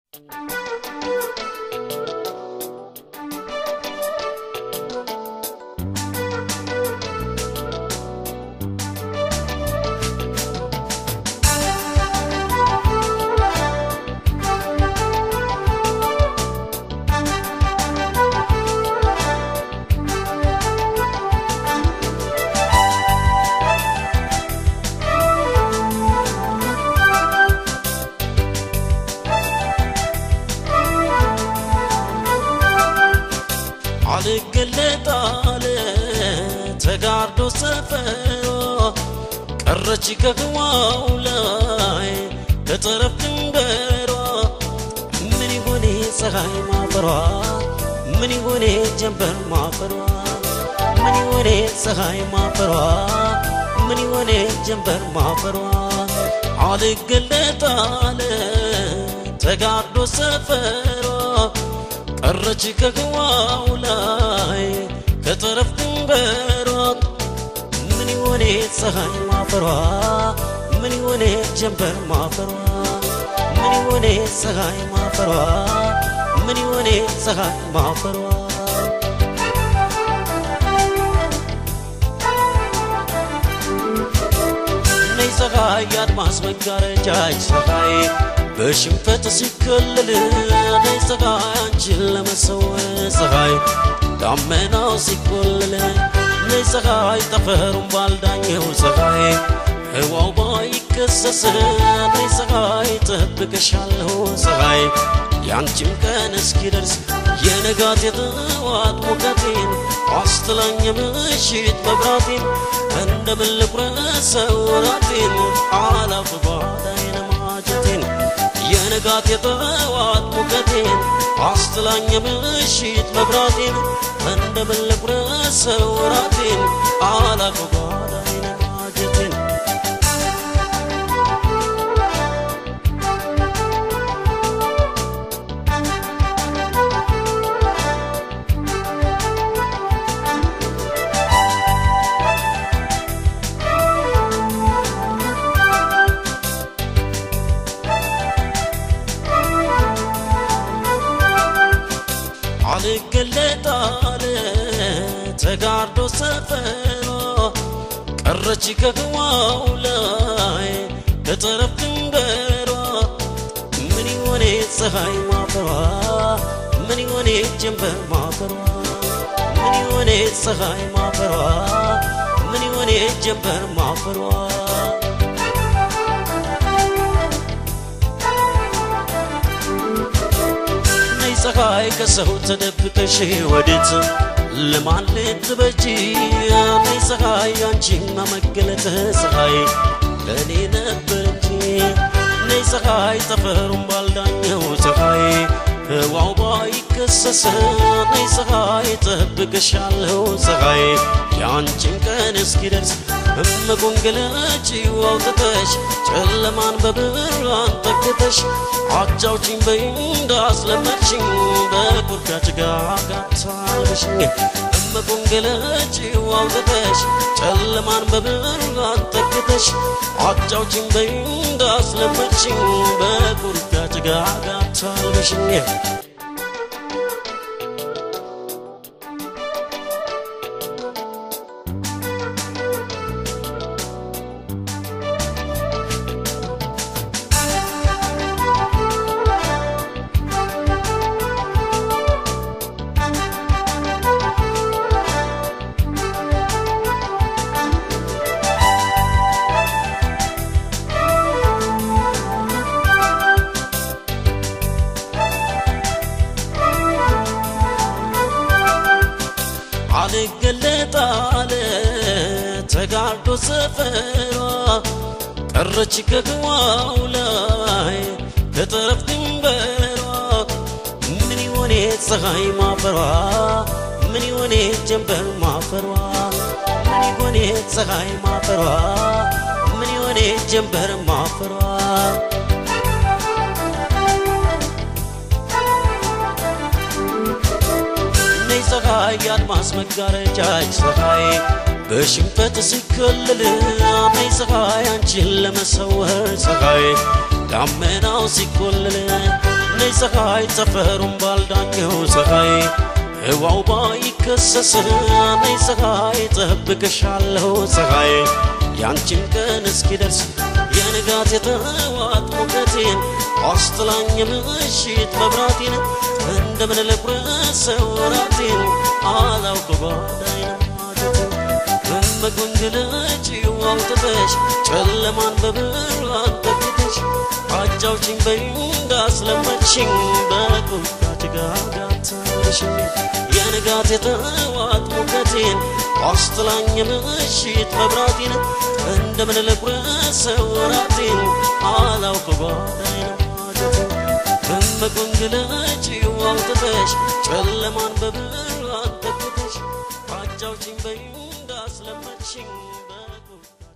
አልገለጣለ ተጋርዶ ሰፈሮ ቀረች ከህዋው ላይ ከጠረፍ ድንበሯ ምን ይሆኔ ፀሐይ ማፈሯ ምን ይሆኔ ጀንበር ማፈሯ ምን ይሆኔ ፀሐይ ማፈሯ ምን ይሆኔ ጀንበር ማፈሯ አልገለጣለ ተጋርዶ ሰፈሯ ቀረች ከህዋው ላይ ከጠረፍ ድንበሯ ምን ይሆኔ ፀሐይ ማፈሯ ምን ይሆኔ ጀንበር ማፈሯ ምን ይሆኔ ፀሐይ ማፈሯ ምን ይሆኔ ፀሐይ ማፈሯ ነይ ፀሐይ የአድማስ መጋረጃች ፀሐይ በሽንፈት ሲከለል ነይ ፀሐይ አንቺን ለመሰወር ፀሐይ ዳመናው ሲቆለል ነይ ፀሐይ ጠፈሩን ባልዳኘው ፀሐይ ህዋው ባይከሰስ ነይ ፀሐይ ጠብቅሻለሁ ፀሐይ ያንቺም ቀን እስኪደርስ የነጋት የጠዋት ሙቀቴን አስትላኝ ምሽት መብራቴን እንደምን ልቁረሰው ራቴን አላፍ ጓዳዬን ማጀቴን የንጋት የጠዋት ሙቀቴን አስትላኝ ምሽት መብራቴን እንደምን ልቁረሰው ራቴን አላፍ ጓዳዬን ማጀቴን አልገለጣለ ተጋርዶ ሰፈሯ ቀረች ከህዋው ላይ ከጠረፍ ድንበሯ ምን ይሆኔ ፀሐይ ማፈሯ ምን ይሆኔ ጀንበር ማፈሯ ምን ይሆኔ ፀሐይ ማፈሯ ምን ይሆኔ ጀንበር ማፈሯ ነይ ፀሐይ ከሰው ተደብቀሽ ወዴት ለማን ልትበጂ ነይ ፀሐይ አንቺማ መገለጥ ፀሐይ ለእኔ ነበር እንጂ ነይ ፀሐይ ጠፈሩን ባልዳኘው ፀሐይ ህዋው ባይከሰስ ነይ ፀሐይ ጠብቅሻለሁ ፀሐይ የአንቺን ቀን እስኪደርስ እመጎንገለጪው አውጥተሽ ጨለማን በብርሃን ተክተሽ አጫውችኝ በይ እንዳስለመድሽኝ በቁርጋ ጭጋጋት አልበሽኝ እመጎንገለጪው አውጥተሽ ጨለማን በብርሃን ተክተሽ አጫውችኝ በይ እንዳስለመድሽኝ በቁርጋ ጭጋጋት አልበሽኝ አልገለጣለ ተጋርዶ ሰፈሯ ቀረች ከህዋው ላይ ከጠረፍ ድንበሯ ምን ይሆኔ ፀሐይ ማፈሯ ምን ይሆኔ ጀንበር ማፈሯ ምን ይሆኔ ፀሐይ ማፈሯ ምን ይሆኔ ጀንበር ማፈሯ ነይ ፀሐይ የአድማስ መጋረጃች ፀሐይ በሽንፈት ሲከለል ነይ ፀሐይ አንቺን ለመሰወር ፀሐይ ዳመናው ሲቆለል ነይ ፀሐይ ጠፈሩን ባልዳኘው ፀሐይ ህዋው ባይከሰስ ነይ ፀሐይ ጠብቅሻለሁ ፀሐይ ያንቺን ቀን እስኪደርስ የንጋት የተዋት ሙቀቴን አስጥላኝ ምሽት መብራቴን እንደምን ልቁረሰው ራቴን አላውቅ ጓዳይን ማጀቴን እመጎንግለጭው አውጥተሽ ጨለማን በብርሃን ተክተሽ አጫውችኝ በይኝ እንዳስለመድሽኝ በቁጣ ጭጋጋታለሽኝ የንጋት የተዋት ሙቀቴን አስጥላኝ ምሽት መብራቴን እንደምን ልቁረሰው ራቴን አላውቅ ጓዳይን ማጀቴን እመጎንግለጭው አውጥተሽ ጨለማን በብርሃን ተክተሽ አጫውችኝ በይኝ እንዳስለመድሽኝ በቁጣ